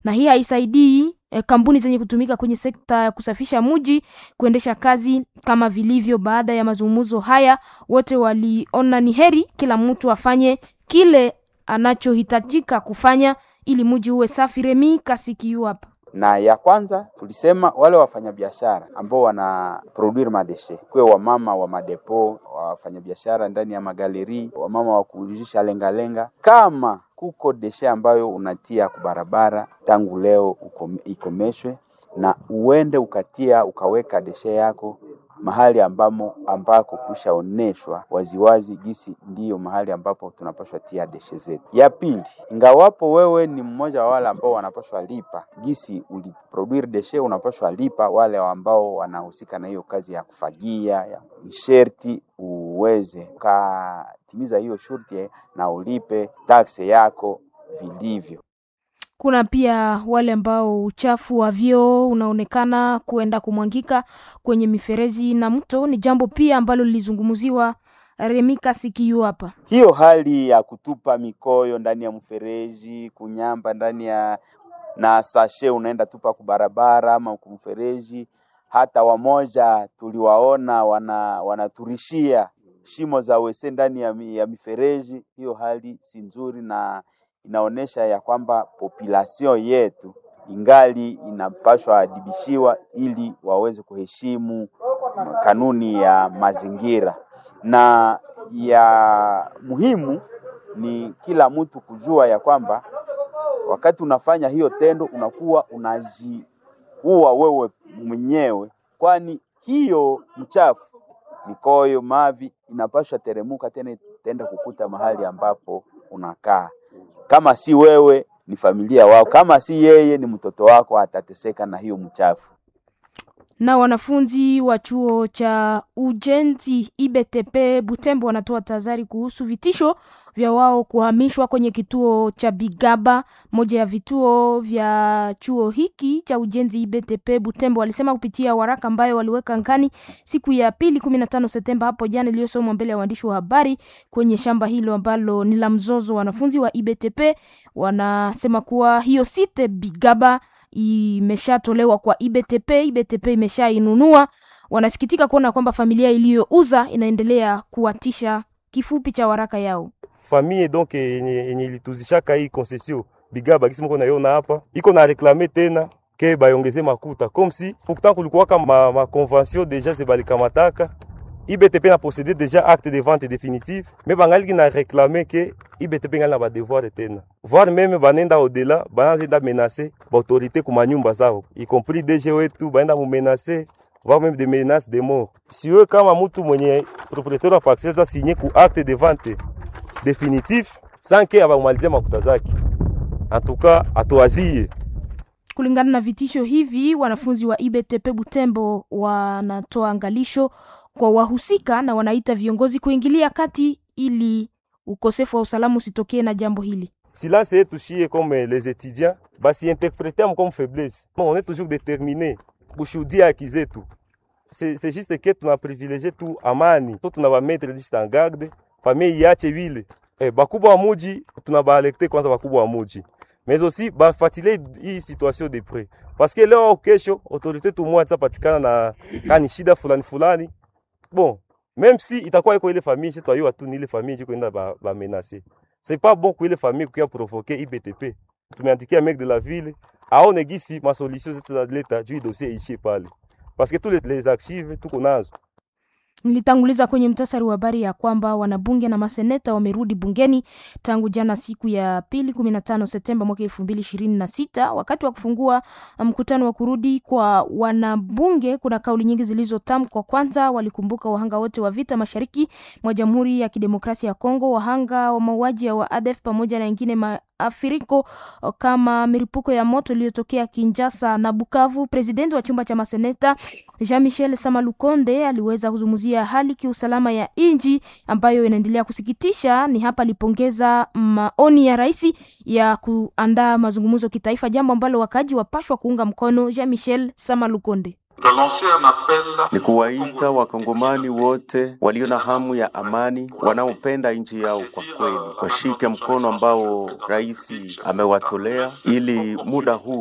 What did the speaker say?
na hii haisaidii eh, kampuni zenye kutumika kwenye sekta ya kusafisha mji kuendesha kazi kama vilivyo. Baada ya mazungumzo haya, wote waliona ni heri kila mtu afanye kile anachohitajika kufanya ili mji uwe safi. Remi Kasikiyu hapa na ya kwanza tulisema wale wafanyabiashara ambao wana produire madeshe, kuwe wamama wa madepo, wafanyabiashara ndani ya magaleri, wamama wa kuujisha lengalenga, kama kuko deshe ambayo unatia kubarabara, tangu leo ukome- ikomeshwe na uende ukatia ukaweka deshe yako mahali ambamo ambako kushaoneshwa waziwazi gisi ndiyo mahali ambapo tunapaswa tia deshe zetu. Ya pili, ingawapo wewe ni mmoja wa wale ambao wanapaswa lipa gisi uliproduire deshe, unapaswa lipa wale ambao wanahusika na hiyo kazi ya kufagia ya ni sherti uweze ukatimiza hiyo shurti na ulipe taksi yako vilivyo. Kuna pia wale ambao uchafu wa vyoo unaonekana kuenda kumwangika kwenye mifereji na mto. Ni jambo pia ambalo lilizungumziwa Remi Kasikiyu hapa. hiyo hali ya kutupa mikoyo ndani ya mfereji, kunyamba ndani ya na sashe unaenda tupa kubarabara ama kumfereji. Hata wamoja tuliwaona wana wanaturishia shimo za wese ndani ya, mi- ya mifereji. Hiyo hali si nzuri na inaonyesha ya kwamba population yetu ingali inapashwa adibishiwa ili waweze kuheshimu kanuni ya mazingira na ya muhimu ni kila mtu kujua ya kwamba wakati unafanya hiyo tendo unakuwa unajiua wewe mwenyewe, kwani hiyo mchafu mikoyo, mavi inapaswa teremuka tena itaenda kukuta mahali ambapo unakaa. Kama si wewe ni familia wako, kama si yeye ni mtoto wako, atateseka na hiyo mchafu. Na wanafunzi wa chuo cha ujenzi IBTP Butembo wanatoa tahadhari kuhusu vitisho vya wao kuhamishwa kwenye kituo cha Bigaba, moja ya vituo vya chuo hiki cha ujenzi IBTP Butembo. Walisema kupitia waraka ambayo waliweka ngani siku ya pili 15 Septemba hapo jana, iliyosomwa mbele ya waandishi wa habari kwenye shamba hilo ambalo ni la mzozo. Wanafunzi wa IBTP wanasema kuwa hiyo site Bigaba imeshatolewa kwa IBTP. IBTP imeshainunua. Wanasikitika kuona kwamba familia iliyouza inaendelea kuwatisha. Kifupi cha waraka yao famille donc yenye yenye ilituzishaka hii concession Bigaba kisi mko naiona hapa iko na reklame tena ke bayongeze makuta comme si pourtant kulikuwaka ma, ma convention deja zebalikamataka IBTP na possédé déjà acte de vente définitive mais bangaliki na réclamer ke IBTP ngali na badevoir tena voire même banenda au-delà banazenda menacer baautorité ku manyumba zao y compris DG wetu baenda mumenacer voire même des menaces de mort si wewe kama mtu mwenye propriétaire wa parcelle ta signé ku acte de vente définitif sans ke abamalizia makuta zake en tout cas atoazie kulingana na vitisho hivi, wanafunzi wa IBTP Butembo wanatoa angalisho kwa wahusika na wanaita viongozi kuingilia kati ili ukosefu wa usalama usitokee na jambo hili. silence yetu shie comme les étudiants basi interpréter comme faiblesse on est toujours déterminé kushuhudia haki zetu c'est c'est juste que tuna privilégier tu amani so tuna bamettre juste en garde famille iache vile eh, bakubwa wa muji tuna baalekte kwanza bakubwa wa muji mais aussi bafuatilie hii situation de près parce que leo au kesho autorité tumwa patikana na kani shida fulani fulani bon même si itakuwa iko ile famille chez toi tu ni ile famille jiko enda ba, ba menacer c'est pas bon kwa ile famille kuya provoquer IBTP tumeandikia mec de la ville aone gisi ma solution zetu za leta juu hii dossier ishie pale parce que tous les, les archives tuko nazo Nilitanguliza kwenye mtasari wa habari ya kwamba wanabunge na maseneta wamerudi bungeni tangu jana siku ya pili 15 Septemba mwaka 2026 wakati wa kufungua mkutano wa kurudi kwa wanabunge. Kuna kauli nyingi zilizotamkwa. Kwanza walikumbuka wahanga wote wa vita mashariki mwa Jamhuri ya Kidemokrasia ya Kongo, wahanga wa mauaji ya wa ADF pamoja na wengine maafiriko kama milipuko ya moto iliyotokea Kinshasa na Bukavu. Presidenti wa chumba cha maseneta Jean Michel Samalukonde aliweza kuzungumzia hali kiusalama ya nchi ambayo inaendelea kusikitisha. Ni hapa alipongeza maoni ya rais ya kuandaa mazungumzo kitaifa, jambo ambalo wakaji wapashwa kuunga mkono. Jean Michel Samalukonde ni kuwaita wakongomani wote walio na hamu ya amani, wanaopenda nchi yao kwa kweli, washike mkono ambao rais amewatolea ili muda huu